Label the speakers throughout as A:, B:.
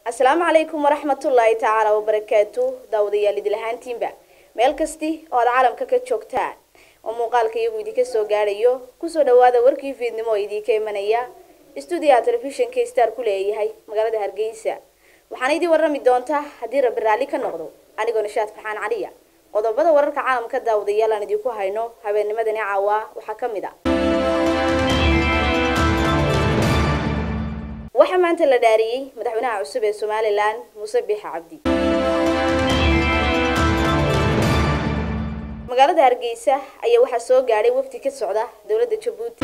A: asalaamu calaykum waraxmatullaahi tacaala wabarakaatu daawadayaal idil ahaantiinba meel kasti oo aad caalamka ka joogtaan oo muuqaalka iyagu idinka soo gaadhayo kusoo dhawaada warkii fiidnimo oo idinka imanaya stuudiyaha telefishinka star ku leeyahay magaalada hargeysa waxaana idin warrami doontaa haddii rabbi raalli ka noqdo anigoo nishaad faxaan caliya qodobada wararka caalamka daawadayaal aan idinku hayno habeennimadani caawa waxaa ka mid a waxaa maanta la dhaariyey madaxweynaha cusub ee somalilan muuse biixa cabdi magaalada hargeysa ayaa waxaa soo gaadhay wafdi ka socda dowladda jabuuti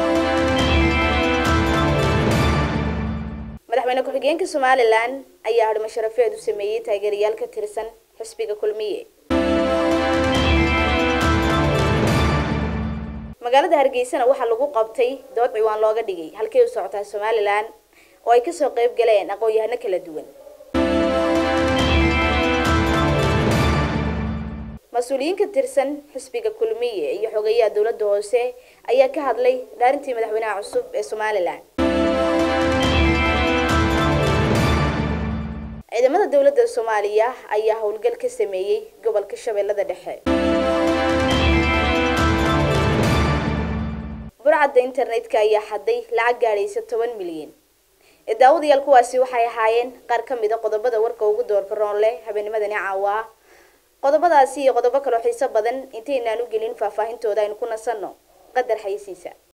A: madaxweyne ku-xigeenka somalilan ayaa hadhimo sharafeed u sameeyey taageerayaal ka tirsan xisbiga kulmiye magaalada hargeysana waxaa lagu qabtay dood ciwaan looga dhigay halkay u socotaa somalilan oo ay kasoo qayb galeen aqoon-yahano kala duwan mas-uuliyiin ka tirsan xisbiga kulmiye iyo xogeyaha dowladda hoose ayaa ka hadlay dhaarintii madaxweynaha cusub ee somalilan ciidamada dowladda soomaaliya ayaa howlgal ka sameeyey gobolka shabeellada dhexe burcadda internetka ayaa xaday lacag gaadhaysa toban milyan daawadayaal kuwaasi waxay ahaayeen qaar ka mid a qodobada warka ugu doorka roon leh habeennimadani caawa qodobadaasi iyo qodobo kaloo xiiso badan intaynaan u gelin faahfaahintooda aynu ku nasanno qadar xayisiisa